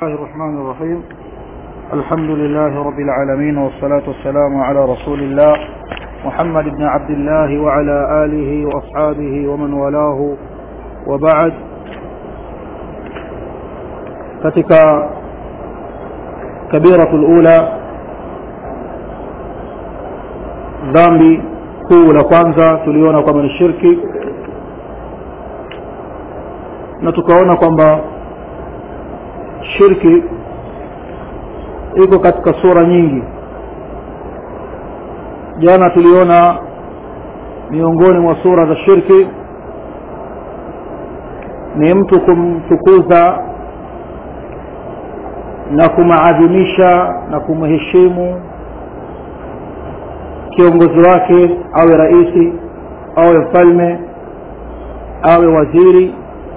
الله الرحمن الرحيم الحمد لله رب العالمين والصلاة والسلام على رسول الله محمد بن عبد الله وعلى آله وأصحابه ومن والاه وبعد katika kabiratu lula dhambi kuu la kwanza tuliona kwamba ni shirki na tukaona kwamba shirki iko katika sura nyingi jana tuliona miongoni mwa sura za shirki ni mtu kumtukuza na kumaadhimisha na kumheshimu kiongozi wake awe raisi awe mfalme awe waziri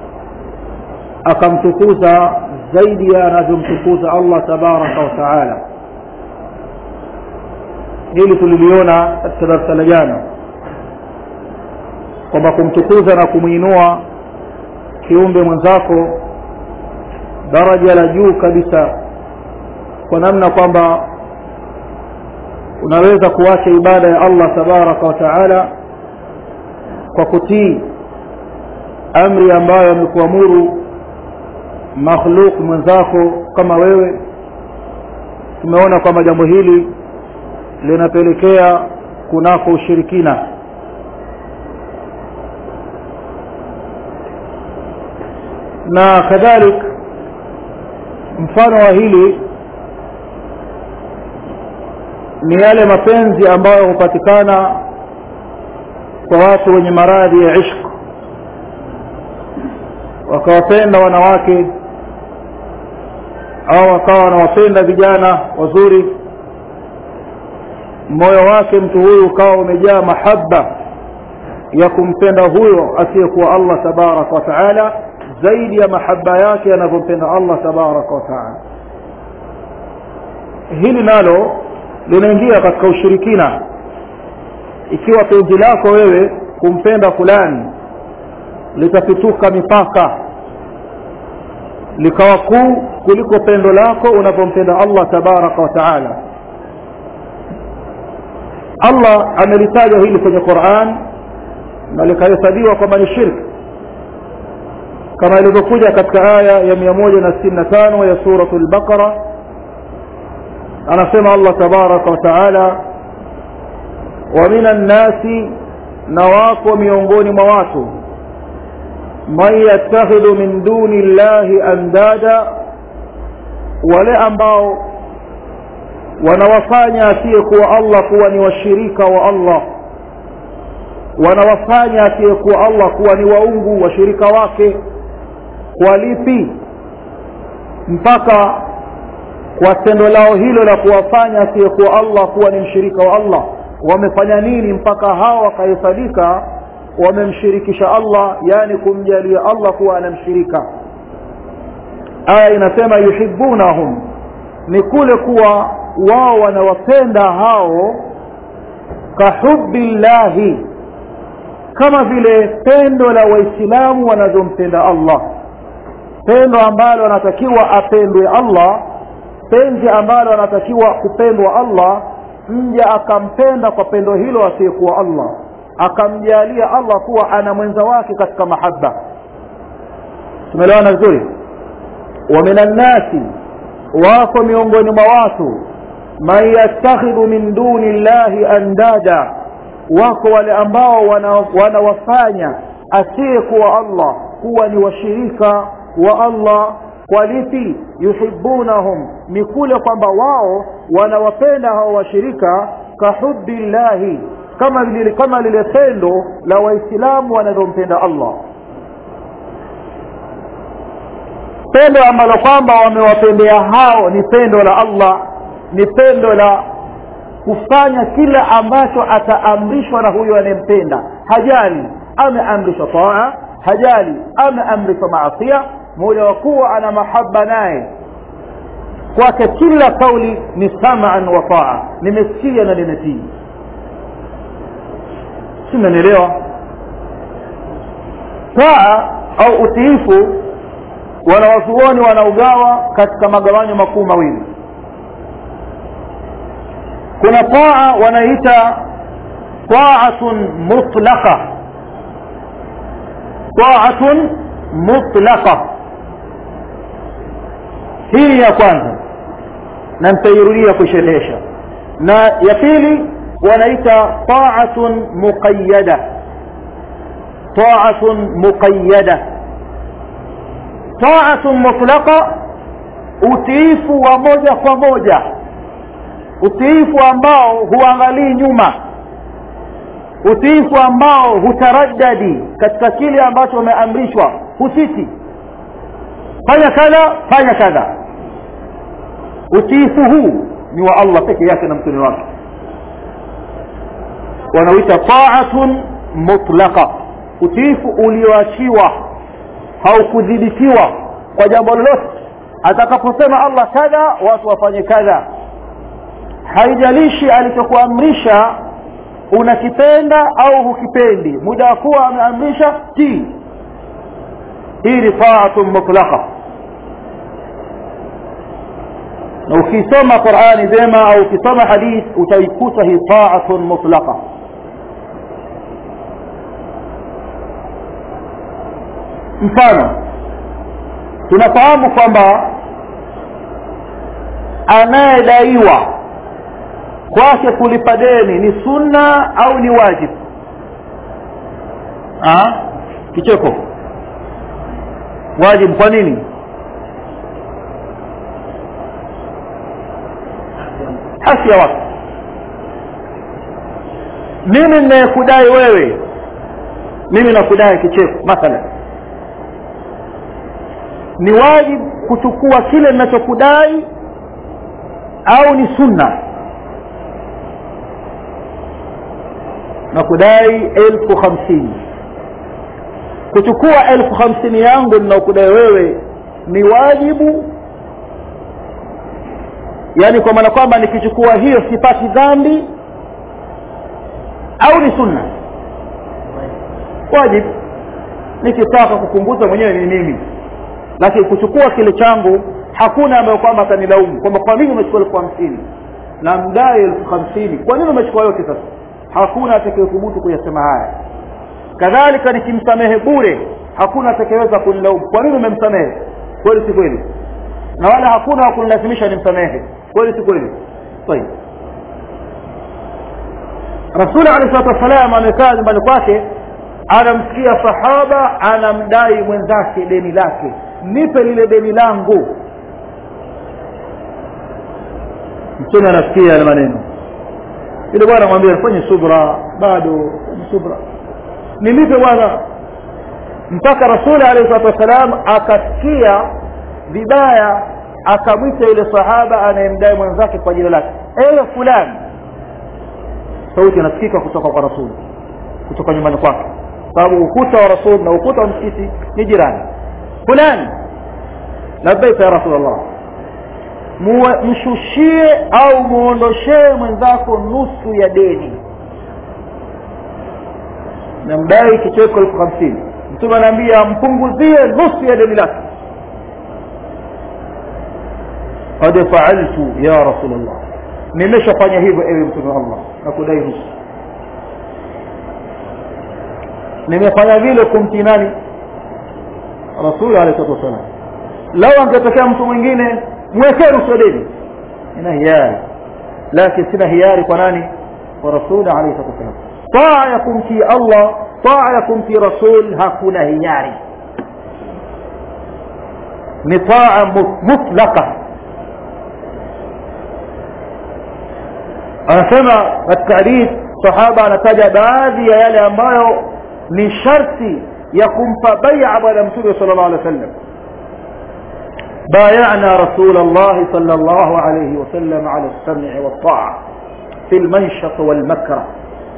akamtukuza zaidi ya anavyomtukuza allah tabaraka wa taala hili tuliliona katika darasa la jana kwamba kumtukuza na kumwinua kiumbe mwenzako daraja la juu kabisa kwa namna kwamba unaweza kuacha ibada ya allah tabaraka wa taala kwa kutii amri ambayo amekuamuru makhluk mwenzako kama wewe tumeona kwamba jambo hili linapelekea kunako ushirikina na kadhalik mfano wa hili ni yale mapenzi ambayo hupatikana kwa watu wenye maradhi ya ishq wakawapenda wanawake au wakawa wanawapenda vijana wazuri moyo wake mtu huyu ukawa umejaa mahaba ya kumpenda huyo asiyekuwa allah tabaraka wa taala zaidi ya mahaba yake yanavyompenda allah tabaraka wa taala hili nalo linaingia katika ushirikina ikiwa penzi lako wewe kumpenda fulani litapituka mipaka likawa kuu kuliko pendo lako unavyompenda allah tabaraka wa taala allah amelitaja hili kwenye quran na likahesabiwa kwamba ni shirki kama ilivyokuja katika aya ya mia moja na sitini na tano ya suratu lbaqara anasema allah tabaraka wa taala wa min annasi na wako miongoni mwa watu man yattakhidhu min duni llahi andada wale ambao wanawafanya asiyekuwa allah kuwa ni washirika wa allah wanawafanya asiyekuwa allah kuwa ni waungu washirika wake kwa lipi mpaka kwa tendo lao hilo la kuwafanya asiyekuwa allah kuwa ni mshirika wa allah wamefanya nini mpaka hawa wakahesabika wamemshirikisha allah yani kumjalia allah kuwa anamshirika aya inasema yuhibunahum ni kule kuwa wao wanawapenda hao kahubi llahi kama vile pendo la waislamu wanavyompenda allah pendo ambalo anatakiwa apendwe allah penzi ambalo anatakiwa kupendwa allah mja akampenda kwa pendo hilo asiyekuwa allah akamjalia allah kuwa ana mwenza wake katika mahaba tumeelewana vizuri wa min annasi wako miongoni mwa watu man yattakhidhu min duni llahi andada wako wale ambao wanawafanya wana asiyekuwa allah kuwa ni washirika wa allah kwa lipi yuhibunahum ni kule kwamba wao wanawapenda hao washirika kahubi llahi kama lile kama lile pendo la waislamu wanavyompenda allah pendo ambalo kwamba wamewapendea hao ni pendo la allah ni pendo la kufanya kila ambacho ataamrishwa na huyo anayempenda hajali ameamrishwa taa hajali ameamrishwa maasia muda wa kuwa ana mahaba naye kwake kila kauli ni samaan wa taa nimesikia na nimetii simenielewa taa au utiifu wanawazuoni wanaugawa katika magawanyo makuu mawili kuna taa wanaita taatun mutlaqa taatun mutlaqa hii ya kwanza na nitairudia kusherehesha na ya pili wanaita taatun muqayyada taatun muqayyada taatun mutlaqa utiifu wa moja kwa moja utiifu ambao huangalii nyuma utiifu ambao hutaraddadi katika kile ambacho umeamrishwa husiti fanya kadha fanya kadha utiifu huu ni wa allah peke yake na mtume wake wanauita taatun mutlaqa utiifu ulioachiwa haukudhibitiwa kwa jambo lolote atakaposema allah kadha watu wafanye kadha haijalishi alichokuamrisha unakipenda au hukipendi muda wa kuwa ameamrisha tii hii ni taatun mutlaqa na ukisoma qurani vyema au ukisoma hadith utaikuta hii taatun mutlaqa mfano tunafahamu kwamba anayedaiwa kwake kulipa deni ni sunna au ni wajibu kicheko wajibu kwa nini haki ya watu mimi ninayekudai wewe mimi nakudai kicheko mathalan ni wajibu kuchukua kile ninachokudai au ni sunna na kudai elfu hamsini kuchukua elfu hamsini yangu ninaokudai wewe ni wajibu yaani kwa maana kwamba nikichukua hiyo sipati dhambi au ni sunna wajibu nikitaka kupunguza mwenyewe ni mimi lakini kuchukua kile changu hakuna ambayo kwamba atanilaumu kwamba kwa nini umechukua elfu hamsini na mdai elfu hamsini kwa nini umechukua yote sasa hakuna atakayethubutu kuyasema haya kadhalika nikimsamehe bure hakuna atakayeweza kunilaumu kwa nini umemsamehe kweli si kweli na wala hakuna wa kunilazimisha nimsamehe kweli si kweli طيب rasuli alehi salatu wassalam amekaa nyumbani kwake anamsikia sahaba anamdai mwenzake deni lake nipe lile deni langu mtume anasikia yale maneno yule bwana mwambia fanye subra bado fanye subra nilipe bwana mpaka rasuli alehi salatu wassalam akasikia vibaya akamwita yule sahaba anayemdai mwenzake kwa jina lake ewe fulani sauti inasikika kutoka kwa rasuli kutoka nyumbani kwake sababu ukuta wa rasul na ukuta wa msikiti ni jirani fulani labbaika ya rasulllah mshushie au muondoshee mwenzako nusu ya deni namdai kicheko elfu hamsini mtume anaambia mpunguzie nusu ya deni lake qad faaltu ya rasulllah nimeshafanya hivyo ewe mtume wa allah na kudai nusu nimefanya vile kumtii nani rasuli alehi salatu wassalam lau angetokea mtu mwingine mwekee nusu deni ina hiari lakini sina hiari kwa nani kwa rasuli alehi salatu wassalam taa ya kumtii allah taa ya kumtii rasul hakuna hiari ni taa mutlaqa anasema katika hadith sahaba anataja baadhi ya yale ambayo ni sharti ya kumpa baia bwana mtume sala llahu alih wa sallam بايعنا رسول الله صلى الله عليه وسلم على السمع والطاعة في المنشط والمكره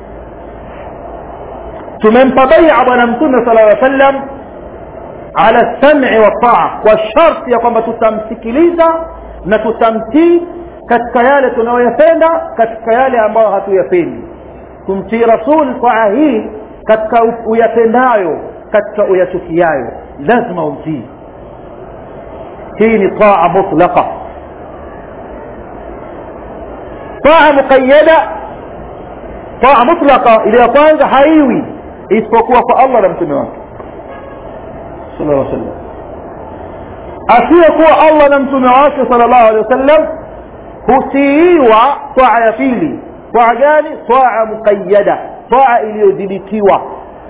tumempa baia bwana mtume sala llaw sallam ala lsami waltaa kwa sharti ya kwamba tutamsikiliza na tutamtii katika yale tunayoyapenda katika yale ambayo hatuyapendi tumtii rasul taa hii katika uyapendayo katika uyachukiayo lazima umtii hii ni taa mutlaqa taa muqayyada taa mutlaqa ile ya kwanza haiwi isipokuwa kwa Allah na mtume wake sallallahu alaihi wasallam asiyekuwa Allah na mtume wake sallallahu alaihi wasallam hutiiwa taa ya pili taa gani taa muqayyada taa iliyodhibitiwa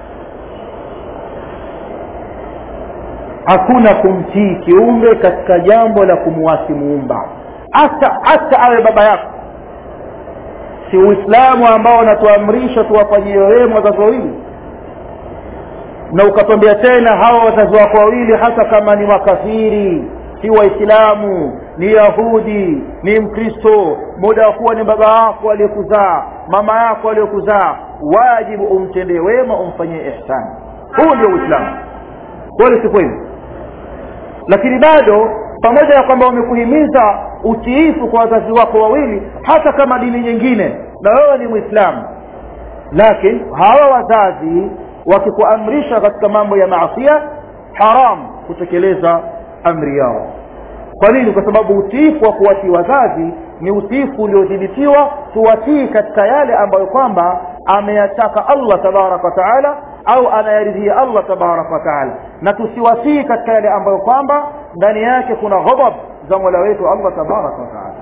hakuna kumtii kiumbe katika jambo la kumwasi muumba hata hata awe baba yako si uislamu ambao unatuamrisha tuwafanyie wema wazazi wawili na ukatwambia tena hawa wazazi wako wawili hata kama ni makafiri si waislamu ni yahudi ni mkristo muda wa kuwa ni baba yako aliyekuzaa mama yako aliyokuzaa wajibu umtendee wema umfanyie ihsani huu ndio uislamu kweli si kweli lakini bado pamoja na kwamba wamekuhimiza utiifu kwa wazazi wako wawili hata kama dini nyingine na wewe ni mwislamu lakini hawa wazazi wakikuamrisha katika mambo ya maasia haram kutekeleza amri yao kwa nini kwa sababu utiifu wa kuwatii wazazi ni utiifu uliodhibitiwa tuwatii katika yale ambayo kwamba ameyataka allah tabaraka wa taala au anayaridhia allah tabaraka wa taala na tusiwatii katika yale ambayo kwamba ndani yake kuna ghadab za mola wetu allah tabaraka wa taala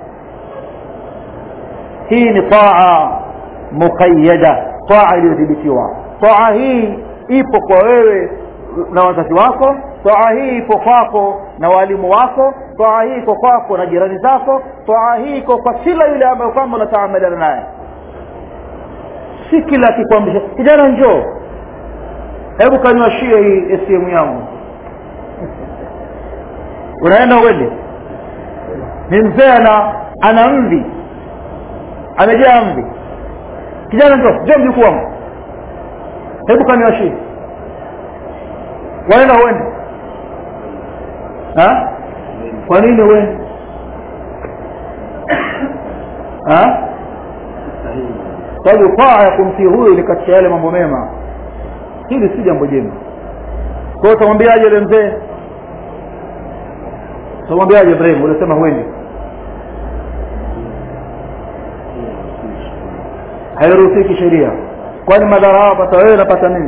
hii ni taa muqayyada taa iliyodhibitiwa taa hii ipo kwa wewe na wazazi wako taa hii iko kwako na walimu wako taa hii iko kwako na jirani zako taa hii iko kwa kila yule ambayo kwamba unataamaliana naye si kila akikwambisha kijana njoo hebu kanywashie hii sm yangu unaenda uende ni mzee ana ana mvi amejaa mvi kijana njoo njoo mjukuu wangu hebu kanywashie waenda uende ha kwa nini uende ha sababu taa ya kumtii huyu ni katika yale mambo mema hili si jambo jema kwa hiyo utamwambiaje yule mzee utamwambiaje ibrahim ulisema huendi hairuhusiki sheria kwani madhara hao pata wewe napata nini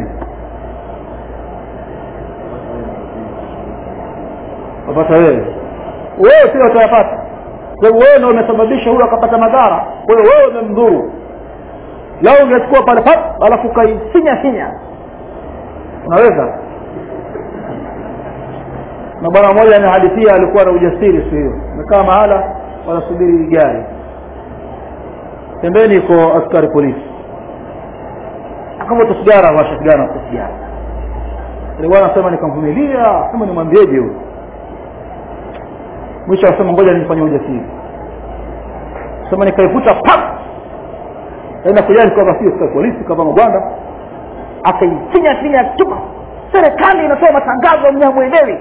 wapata wewe wewe pia utayapata kwa hiyo wewe ndio umesababisha huyo akapata madhara kwa hiyo wewe umemdhuru lao ungechukua pale pap alafu ukaifinya finya unaweza na bwana mmoja anahadithia alikuwa na ujasiri siku hiyo amekaa mahala wanasubiri gari pembeni iko askari polisi akavuta sigara washa sigara na sigara alikuwa anasema nikamvumilia sema nimwambieje huyo mwisho akasema ngoja nifanye ujasiri sema nikaivuta pap aenda kujali kwamba sio askari polisi kavaa magwanda akaifinya finya tupa serikali inatoa matangazo mnyamwelewi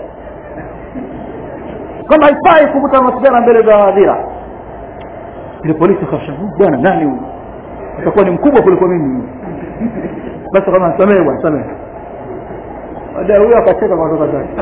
kwamba haifai kuvuta masigara mbele za hadhira ile polisi kashabu bwana nani huyu atakuwa ni mkubwa kuliko mimi basi kama samehe bwana samehe baadaye huyo akacheka kwa kutoka zake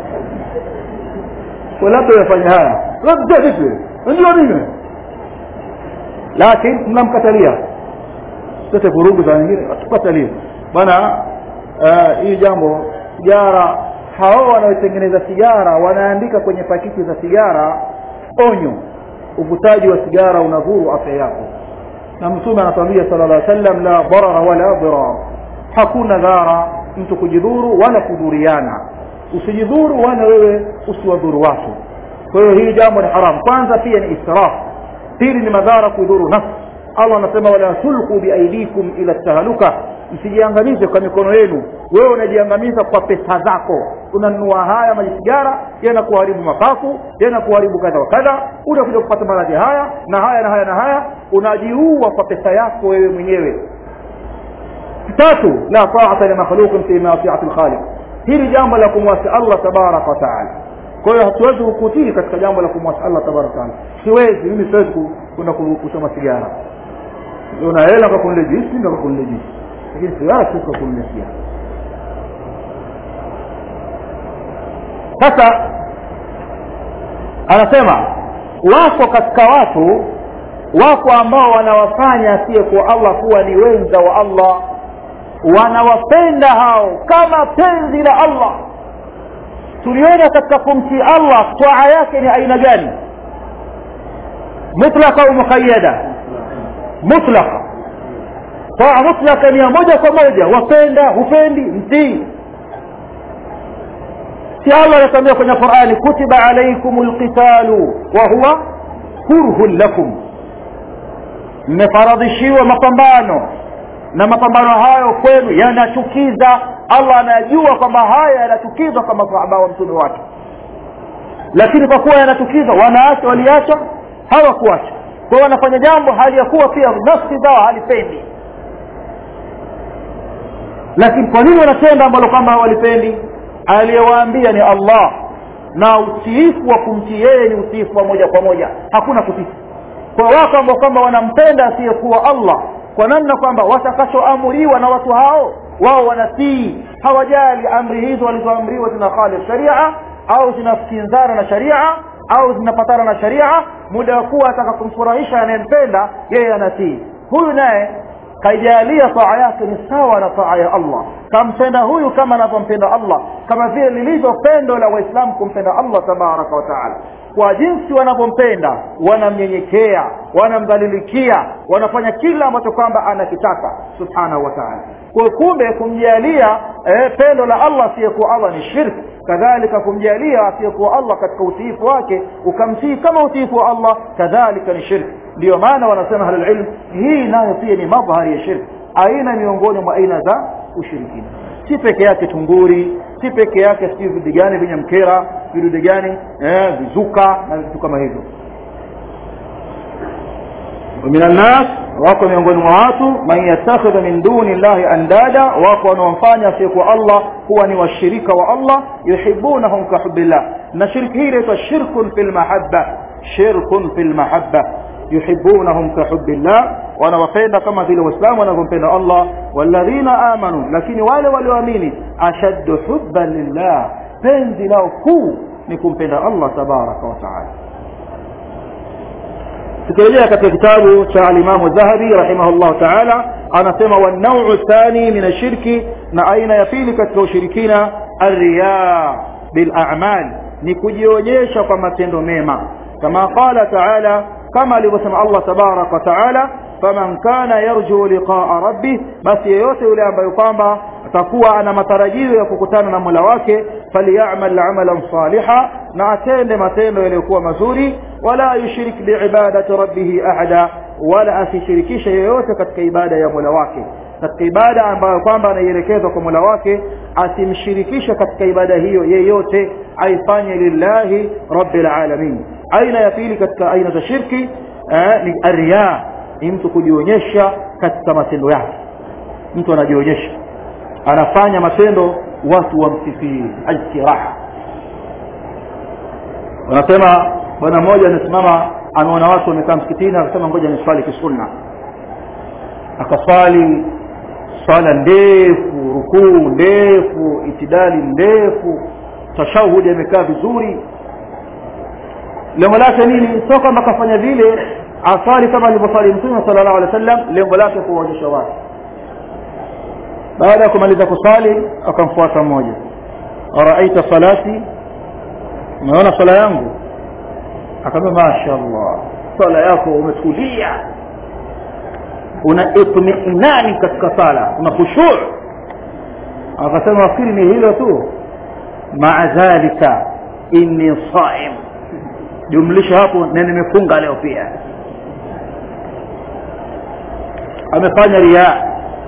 kwa labda yafanya haya labda vipi ndio nini lakini mnamkatalia sote vurugu za wengine tukatalia bwana hii jambo sigara hao wanaotengeneza sigara wanaandika kwenye pakiti za sigara onyo uvutaji wa sigara unadhuru afya yako na mtume anatuambia sala llah sallam la darara wala dirar hakuna dhara mtu kujidhuru wala kudhuriana usijidhuru wala wewe usiwadhuru watu kwa hiyo hili jambo ni haram kwanza pia ni israf pili ni madhara kuidhuru nafsi allah anasema wala tulqu biaidikum ila tahaluka msijiangamize kwa mikono yenu wewe unajiangamiza kwa pesa zako unanunua haya maji sigara yana kuharibu mapafu yana kuharibu kadha wa kadha utakuja kupata maradhi haya na haya na haya na haya unajiua kwa pesa yako wewe mwenyewe tatu la taata limakhluqin fi masiati lkhaliq hili jambo la kumwasi allah tabaraka wataala kwa hiyo hatuwezi kukutii katika jambo la kumwasi allah tabaraka wataala siwezi mimi siwezi kwenda kusoma sigara una hela kwa kunile juisi ndo kwa kunile juisi lakini sigara si kwa kunile sigara sasa anasema wako katika watu wako ambao wanawafanya asiyekuwa allah kuwa ni wenza wa allah wanawapenda hao kama penzi la allah tuliona katika kumtii allah twaa yake ni aina gani mutlaka au muqayada mutlaka taa mutlaka ni ya moja kwa moja wapenda hupendi mtii si allah anatuambia kwenye qurani kutiba alaikum lqitalu wa huwa kurhun lakum mmefaradhishiwa mapambano na mapambano hayo kwenu yanachukiza allah anajua kwamba haya yanachukiza kwa masahaba wa mtume wake lakini kwa kuwa yanachukiza wanaacha waliacha hawakuacha kwa wanafanya jambo hali ya kuwa pia nafsi zao halipendi lakini kwa nini wanatenda ambalo kwamba hawalipendi aliyewaambia ni allah na utiifu wa kumtii yeye ni utiifu wa moja kwa moja hakuna kutii kwa wako ambao kwamba wanampenda asiyekuwa allah kwa namna kwamba watakachoamuriwa na watu hao wao wanatii hawajali amri hizo walizoamriwa zina khalif sharia au zinakinzana na sharia au zinapatana na sharia muda wa kuwa ataka kumfurahisha anayempenda yeye anatii huyu naye kaijalia taa yake ni sawa na taa ya allah kampenda huyu kama anavyompenda allah kama vile lilivyo pendo la waislamu kumpenda allah tabaraka wa taala kwa jinsi wanavyompenda wanamnyenyekea wanamdhalilikia wanafanya kila ambacho kwamba anakitaka subhanahu wa taala kwa kumbe kumjalia eh, pendo la allah asiyekuwa allah ni shirki kadhalika kumjalia asiyekuwa allah katika utiifu wake ukamtii kama utiifu wa allah kadhalika ni shirki ndiyo maana wanasema ahlulilm hii nayo pia ni madhhari ya shirki aina miongoni mwa aina za ushirikina si peke yake tunguri si peke yake sijui vidu gani vyenye mkera vidude gani eh, vizuka na vitu kama hivyo ومن الناس wako miongoni mwa watu man yattakhidha min duni llahi andada wako wanaomfanya asiyekuwa allah kuwa ni washirika wa allah yuhibunahum kahubillah na shirki hii inaitwa shirkun fi lmahabba shirkun fi lmahabba yuhibunahum kahubillah wanawapenda kama vile waislamu wanavyompenda allah walladhina amanu lakini wale walioamini ashaddu hubban lillah penzi lao kuu ni kumpenda allah tabaraka wa taala tukirejea katika kitabu cha alimamu dhahabi rahimahullahu taala anasema wanauu thani min ashirki na aina ya pili katika ushirikina arriya bilamal ni kujionyesha kwa matendo mema kama qala taala kama alivyosema allah tabaraka wa taala faman kana yarjuu liqaa rabbih basi yeyote yule ambayo kwamba atakuwa ana matarajio ya kukutana na mola wake falyamal amalan saliha na atende matendo yaliyokuwa mazuri wala yushrik biibadati rabbihi ahada wala asishirikishe yeyote katika ibada ya mola wake katika ibada ambayo kwamba anaielekezwa kwa mola wake asimshirikishe katika ibada hiyo yeyote aifanye lillahi rabbil alamin aina ya pili katika aina za shirki eh, ni arya ni mtu kujionyesha katika matendo yake mtu anajionyesha anafanya matendo watu wamsifie aljiraha wanasema bwana mmoja amesimama ameona watu wamekaa msikitini akasema ngoja niswali kisunna akaswali swala ndefu rukuu ndefu itidali ndefu tashahudi amekaa vizuri lengo lake nini sio kwamba akafanya vile asali kama alivyosali mtume sala llahu alehi wa sallam lengo lake kuwaonyesha watu baada ya kumaliza kusali akamfuata mmoja araaita salati umeona swala yangu akamwambia mashaallah swala yako umetulia una itminani katika sala una khushu akasema wafikiri ni hilo tu maa dhalika inni saim jumlisha hapo na nimefunga leo pia amefanya riaa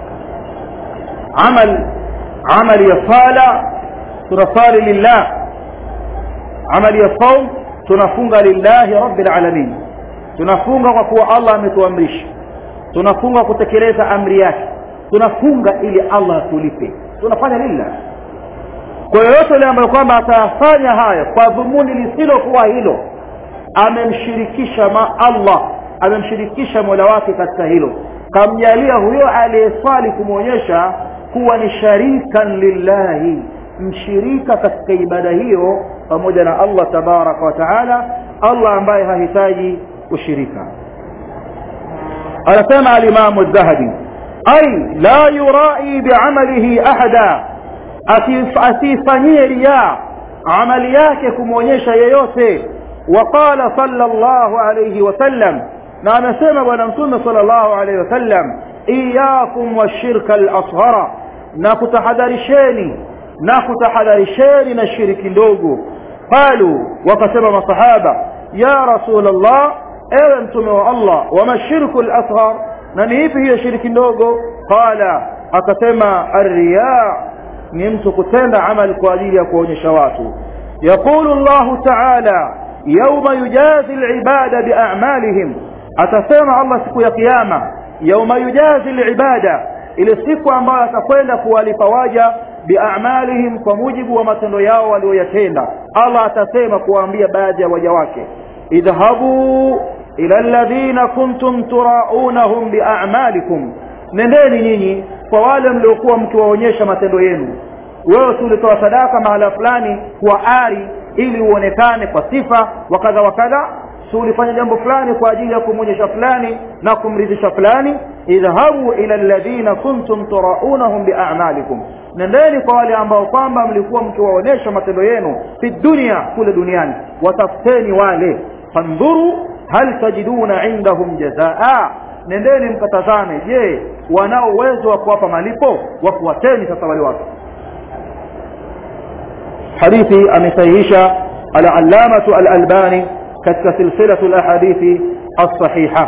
amal amali ya sala tunasali lillah amali ya saum tunafunga lillahi rabbil alamin tunafunga kwa kuwa allah ametuamrisha tunafunga kutekeleza amri yake tunafunga ili allah atulipe tunafanya lillah kwa yoyote yule ambayo kwamba atayafanya haya kwa dhumuni lisilokuwa hilo amemshirikisha ma allah amemshirikisha mola wake katika hilo kamjalia huyo aliyeswali kumwonyesha kuwa ni sharikan lillahi mshirika katika ibada hiyo pamoja na allah tabaraka wa taala Allah ambaye hahitaji ushirika anasema alimamu dhahabi ay la yurai biamalihi ahada asifanyie riya amali yake kumwonyesha yeyote وقال صلى الله عليه وسلم na amesema bwana mtume sallallahu alaihi wasallam iyakum washirka al-asghara na kutahadharisheni na kutahadharisheni na shiriki ndogo qalu wakasema masahaba ya rasul allah ewe mtume wa allah wama shirku al-asghar na ni ipi hiyo shiriki ndogo qala akasema arriya ni mtu kutenda amali kwa ajili ya kuonyesha watu yaqulu allah ta'ala yawma yujazi al-ibada bi'amalihim atasema Allah siku ya kiyama yauma yujazi al-ibada ile siku ambayo atakwenda kuwalipa waja biamalihim kwa mujibu wa matendo yao walioyatenda Allah atasema kuwaambia baadhi ya waja wake idhhabu ila alladhina kuntum turaunahum biamalikum nendeni nyinyi kwa wale mliokuwa mkiwaonyesha matendo yenu wewe tulitoa sadaka mahala fulani kwa ari ili uonekane kwa sifa wa kadha wa kadha si ulifanya jambo fulani kwa ajili ya kumwonyesha fulani na kumridhisha fulani idhhabu ila alladhina kuntum turaunahum biamalikum nendeni kwa wale ambao kwamba mlikuwa mkiwaonesha matendo yenu fi dunia kule duniani watafuteni wale fandhuru hal tajiduna indahum jazaa nendeni mkatazame je wanao uwezo wa kuwapa malipo wafuateni sasa wale watu hadithi amesahihisha al-allamatu al-albani katika silsilatu al-ahadithi as-sahiha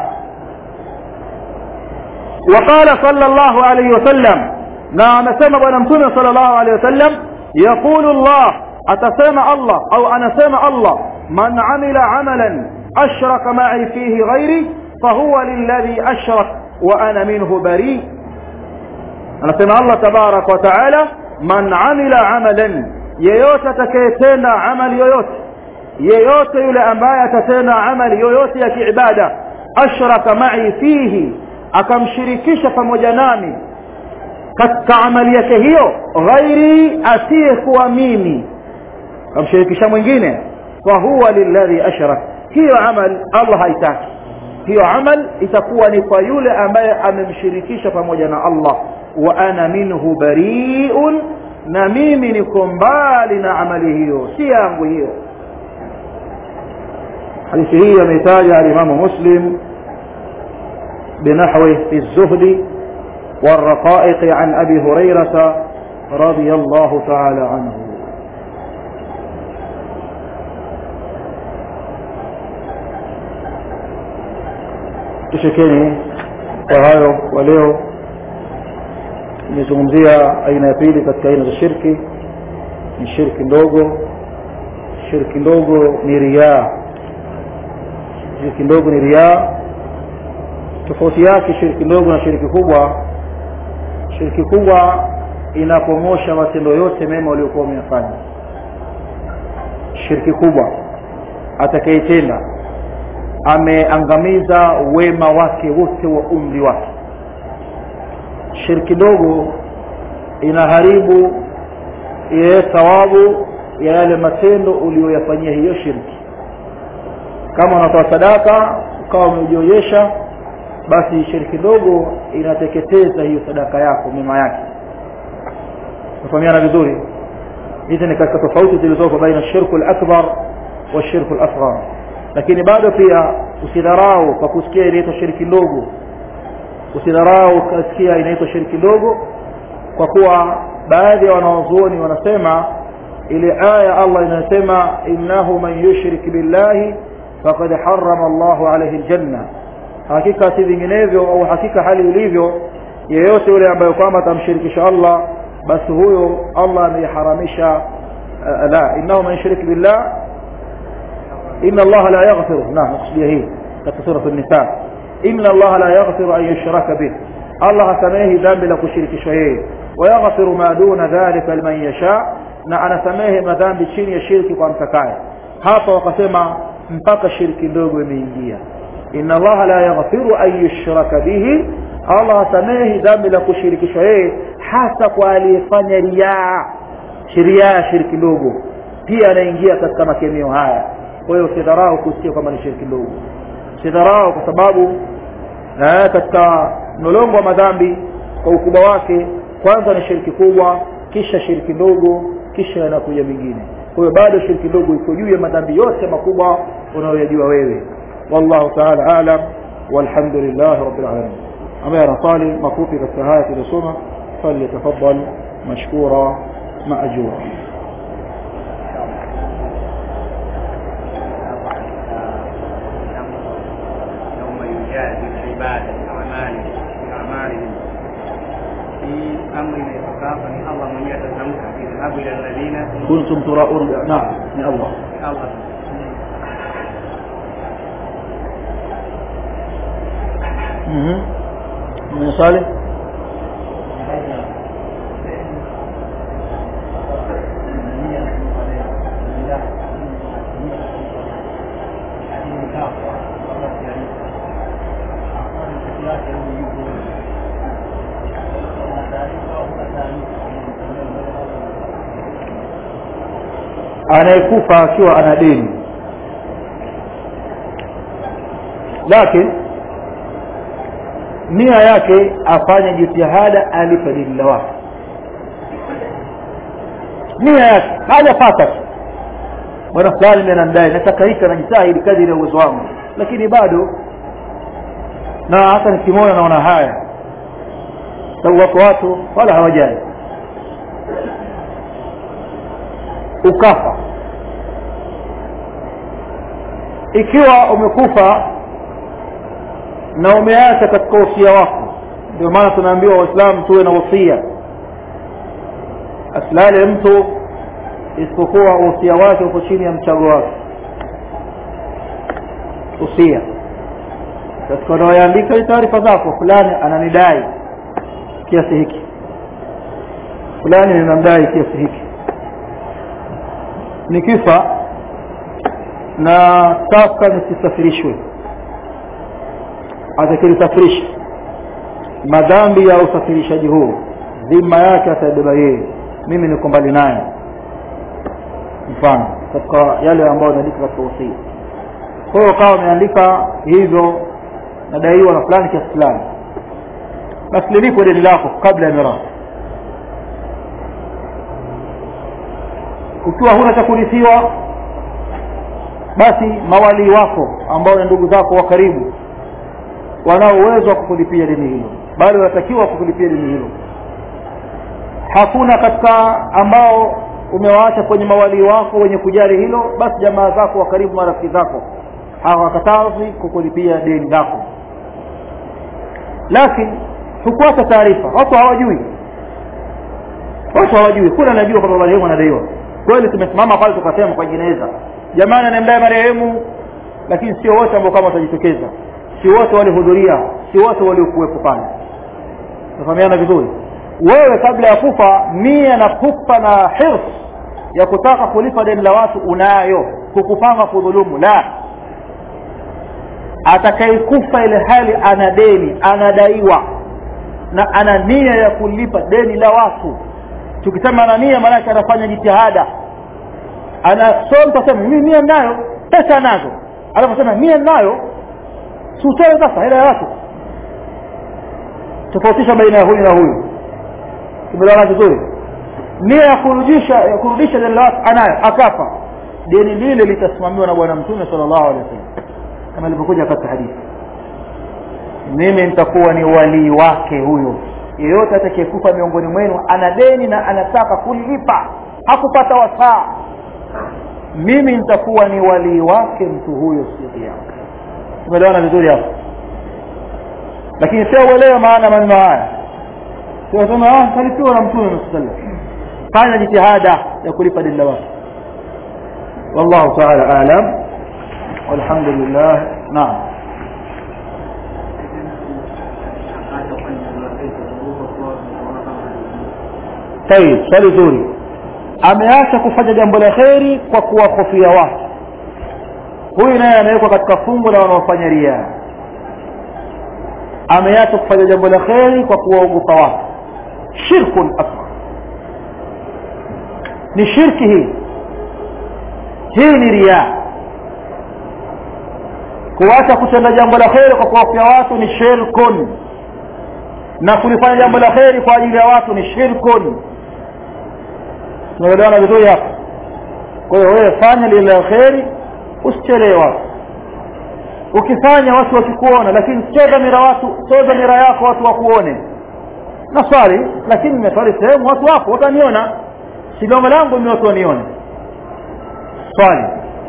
وقال صلى الله عليه وسلم na amesema bwana mtume sallallahu alaihi wasallam yaqulu Allah atasema Allah au anasema Allah man amila amalan ashraka ma'i fihi ghairi fahuwa lilladhi ashrak wa ana minhu bari anasema Allah tabarak wa taala man amila amalan yeyote atakayetenda amali yoyote yeyote yule ambaye atatenda amali yoyote ya kiibada ashraka ma'i fihi akamshirikisha pamoja nami katika amali yake hiyo ghairi asiyekuwa mimi akamshirikisha mwingine fa huwa lilladhi ashrak hiyo amal Allah haitaki hiyo amal itakuwa ni kwa yule ambaye amemshirikisha pamoja na Allah wa ana minhu bari'un na mimi niko mbali na amali hiyo si yangu hiyo hadithi hii ameitaja alimamu muslim بنحوه في الزهد والرقائق عن أبي هريرة رضي الله تعالى عنه tushekeni kwa hayo kwa leo nimezungumzia aina ya pili katika aina za shirki ni shirki ndogo shirki ndogo ni riaa shirki ndogo ni riaa tofauti yake shiriki ndogo na shiriki kubwa shiriki kubwa inapomosha matendo yote mema waliokuwa wameyafanya shiriki kubwa atakayetenda ameangamiza wema wake wote wa umri wake shiriki ndogo inaharibu ile thawabu ya yale matendo uliyoyafanyia hiyo shirki kama unatoa sadaka ukawa umejionyesha basi shiriki ndogo inateketeza hiyo sadaka yako mema yake tufahamiana vizuri hizi ni katika tofauti zilizopo baina shirku al-akbar wa shirku al-asghar lakini bado pia usidharau kwa kusikia inaitwa shiriki ndogo usidharau kusikia inaitwa shiriki ndogo kwa kuwa baadhi ya wanawazuoni wanasema ile aya Allah inasema innahu man yushrik billahi faqad harrama Allahu alayhi aljanna hakika si vinginevyo au hakika hali ilivyo yeyote yule ambaye kwamba atamshirikisha Allah basi huyo Allah ameharamisha la innahu man yushrik billah inna Allah la yaghfir na nakusudia hii katika sura an-nisa inna Allah la yaghfir an yushraka bih Allah hasamehi dhambi la kushirikishwa yeye wa yaghfiru ma duna dhalika liman yasha na anasamehe madhambi chini ya shirki kwa mtakaye hapa wakasema mpaka shirki ndogo imeingia inna allaha la yaghfiru an yushraka bihi allah hasamehi dhambi la kushirikishwa yeye hasa kwa aliyefanya riaa riaa shiriki ndogo pia anaingia katika makemeo haya kwa hiyo usidharau kusikia kwamba ni shirki ndogo usidharau kwa sababu eh, katika mlolongo wa madhambi kwa ukubwa wake kwanza ni shirki kubwa kisha shirki ndogo kisha yanakuja mingine kwa hiyo bado shirki ndogo iko juu ya madhambi yote makubwa unayoyajua wewe wallahu taala alam walhamdulillah rabbil alamin ambaye anasali mafupi katika haya tuliyosoma falyatafaddal mashkura maajura يوم يجازي العباد بأعمالهم بأعمالهم في أمر يتكافى من الله من يتزمك اذهبوا إلى الذين kuntum turaun naam ni allah الله mhm mwenye swali anayekufa akiwa ana deni lakini nia yake afanye jitihada alipe deni la watu nia yake hajapata tu bwana fulani mimi anamdai nataka hiki najitahidi kadiri ya uwezo wangu lakini bado na hata nikimwona naona haya sababu wako watu wala hawajali ukafa ikiwa umekufa na umeacha katika usia wako ndio maana tunaambiwa waislamu tuwe na usia asilale mtu isipokuwa usia wake uko chini ya mchago wake usia katika unaoyaandika ni taarifa zako fulani ananidai kiasi hiki fulani ninamdai kiasi hiki nikifa na sasa nisisafirishwe atakilisafirishi madhambi ya usafirishaji huu dhima yake ataibeba yeye mimi niko mbali naye mfano katika yale ambayo naandika katika usia kwa hiyo ukawa umeandika hivyo nadaiwa na fulani kiasi fulani basi lilipo deni lako kabla ya mirathi ukiwa huna cha kurithiwa basi mawalii wako ambao ni ndugu zako wa karibu wanao uwezo wa kukulipia deni hilo bali wanatakiwa kukulipia deni hilo hakuna katika ambao umewaacha kwenye mawalii wako wenye kujali hilo basi jamaa zako wa karibu marafiki zako hawakatazi kukulipia deni lako lakini hukuacha taarifa watu hawajui watu hawajui kuna anajua kwamba marehemu anadaiwa kweli tumesimama pale tukasema kwa jeneza jamani anamdai marehemu lakini sio wote ambao kama watajitokeza si wote walihudhuria si wote waliokuwepo pale tufahamiana vizuri wewe kabla ya kufa nia na pupa na hirs ya kutaka kulipa deni la watu unayo kukupanga kudhulumu la atakayekufa ile hali ana deni anadaiwa na ana nia ya kulipa deni la watu tukisema ana nia maanake anafanya jitihada anasoma tasema mimi nia nayo pesa nazo anaposema nia nayo siutoe sasa hela ya watu tofautisha baina ya huyu na huyu tumeelewana vizuri nia ya kurudisha ya kurudisha deni la watu anayo akafa deni lile litasimamiwa na bwana mtume sallallahu alaihi wasallam kama ilivyokuja katika hadithi mimi nitakuwa ni walii wake huyo yeyote atakayekufa miongoni mwenu ana deni na anataka kulipa hakupata wasaa mimi nitakuwa ni walii wake mtu huyo siku yake tumeelewana vizuri hapo lakini sio uelewe maana maneno haya tunasema ah kalipiwa na mtume sallallahu fanya jitihada ya kulipa deni la watu wallahu ta'ala alam walhamdulillah naam tayib swali zuri ameacha kufanya jambo la kheri kwa kuwahofia watu huyu naye amewekwa katika fungu la wanaofanya ria ameacha kufanya jambo la kheri kwa kuwaogopa watu shirkun akbar ni shirki hii hii ni ria kuacha kutenda jambo la kheri kwa kuwafia watu ni shirkun na kulifanya jambo la kheri kwa ajili ya watu ni shirkun tunaelewana vizuri hapa kwa hiyo wewe fanya lile la kheri usichelee watu ukifanya watu wakikuona lakini sio dhamira watu sio dhamira yako watu wakuone naswali lakini nimeswali sehemu watu wako wataniona si lengo langu ni watu wanione swali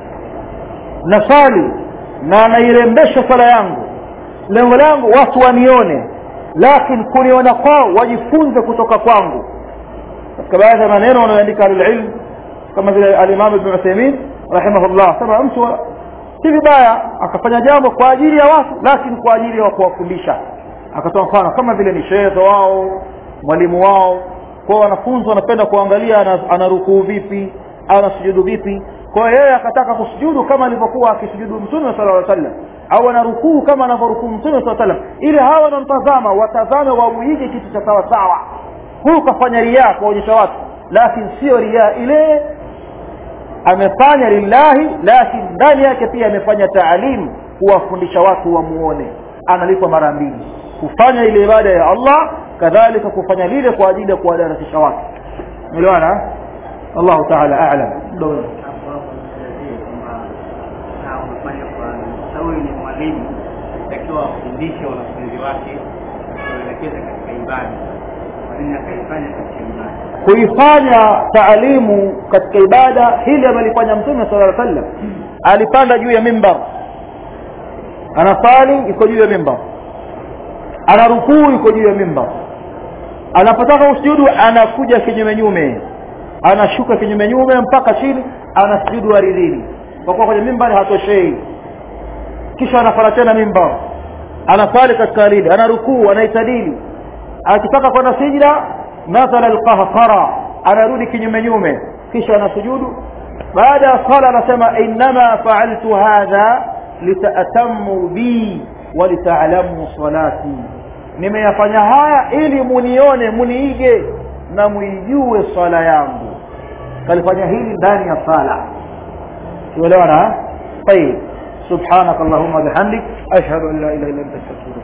naswali na nairembesha swala yangu lengo langu watu wanione lakini kuniona kwao wajifunze kutoka kwangu katika baadhi ya maneno wanaoandika alilm kama vile alimam ibn Uthaymeen rahimahullah sema mtu si vibaya akafanya jambo kwa ajili ya watu lakini kwa ajili ya kuwafundisha akatoa mfano kama vile ni shehe wao mwalimu wao kwa wanafunzi wanapenda kuangalia anarukuu vipi anasujudu vipi kwa hiyo yeye akataka kusujudu kama alivyokuwa akisujudu mtume sallallahu alaihi wasallam au anarukuu kama anavyorukuu mtume sallallahu alaihi wasallam ili hawa wanamtazama watazame wamuige kitu cha sawa sawa huyu kafanya riaa kuonyesha watu lakini sio riaa ile amefanya lillahi lakini ndani yake pia amefanya taalim kuwafundisha watu wamuone analipwa mara mbili kufanya ile ibada ya Allah kadhalika kufanya lile kwa ajili ya kuwadarasisha watu umeelewana Allah ta'ala a'lam hapo hapo nisaidie kwamba na unafanya kwa sababu ni mwalimu takiwa afundishe wanafunzi wake kuelekeza katika ibada kwa nini akaifanya katika ibada kuifanya taalimu katika ibada hili amelifanya mtume sallallahu alaihi wasallam alipanda juu ya mimbar anasali iko juu ya mimbar ana rukuu iko juu ya mimbar anapotaka usujudu anakuja kinyume nyume anashuka kinyume nyume mpaka chini anasujudu ardhini kwa kuwa kwenye mimbar hatoshei kisha anafanya tena mimbar anasali katika lile ana rukuu anaitadili akitaka kwenda sijda nazala alqahqara anarudi kinyume nyume kisha anasujudu baada ya sala anasema innama fa'altu hadha litatamu bi wa lita'lamu salati nimeyafanya haya ili munione muniige na muijue swala yangu kalifanya hili ndani ya sala tuelewana طيب سبحانك اللهم وبحمدك اشهد ان لا اله الا انت استغفرك